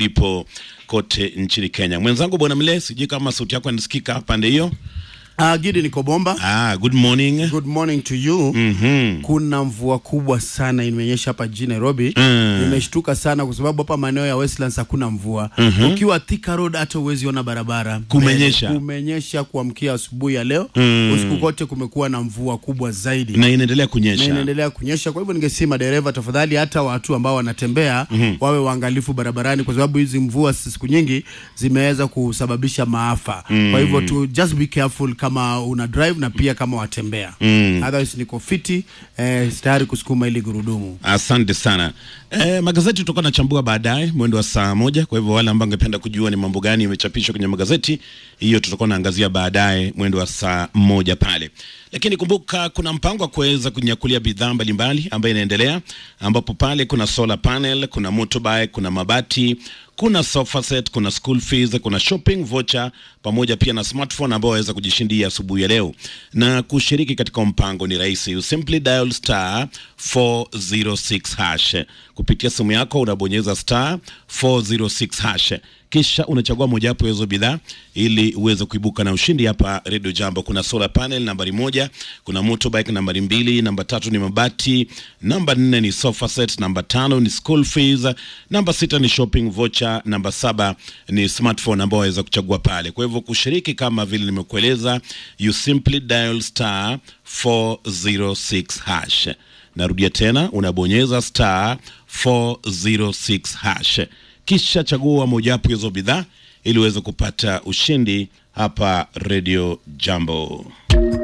ulipo kote nchini Kenya. Mwenzangu bwana Mle, sijui kama sauti yako inasikika pande hiyo. Uh, Gidi niko bomba. Ah, good morning. Good morning to you. Mhm. Kuna mvua kubwa sana imenyesha hapa jijini Nairobi. Mm. Nimeshtuka sana kwa sababu hapa maeneo ya Westlands hakuna mvua. Ukiwa Thika Road hata huwezi ona barabara. Kumenyesha. Kumenyesha kuamkia asubuhi ya leo. Mm. Usiku kote kumekuwa na mvua kubwa zaidi. Na inaendelea na kunyesha. inaendelea kunyesha. Kwa hivyo ningesema dereva, tafadhali, hata watu ambao wanatembea wawe waangalifu barabarani, kwa sababu hizi mvua siku nyingi zimeweza kusababisha maafa. Kwa hivyo tu just be careful kama una drive na pia kama watembea. Otherwise niko fiti eh, tayari kusukuma ili gurudumu. Asante sana. Eh, magazeti tutakuwa nachambua baadaye mwendo wa saa moja. Kwa hivyo wale ambao angependa kujua ni mambo gani imechapishwa kwenye magazeti, hiyo tutakuwa naangazia baadaye mwendo wa saa moja pale. Lakini kumbuka kuna mpango wa kuweza kunyakulia bidhaa mbalimbali ambayo inaendelea, ambapo pale kuna solar panel, kuna motorbike, kuna mabati, kuna sofa set, kuna school fees, kuna shopping voucher pamoja pia na smartphone ambao waweza kujishindia asubuhi ya leo. Na kushiriki katika mpango ni rahisi, you simply dial star 406 hash kupitia simu yako, unabonyeza star 406 hash kisha unachagua mojawapo ya hizo bidhaa ili uweze kuibuka na ushindi. Hapa Radio Jambo kuna solar panel nambari moja, kuna motorbike nambari mbili, namba tatu ni mabati, namba nne ni sofa set, namba tano ni school fees, namba sita ni shopping voucher, namba saba ni smartphone ambao waweza kuchagua pale. Kwa hivyo kushiriki, kama vile nimekueleza, you simply dial star 406 hash. Narudia tena, unabonyeza star 406 hash kisha chagua mojawapo hizo bidhaa ili uweze kupata ushindi hapa Radio Jambo.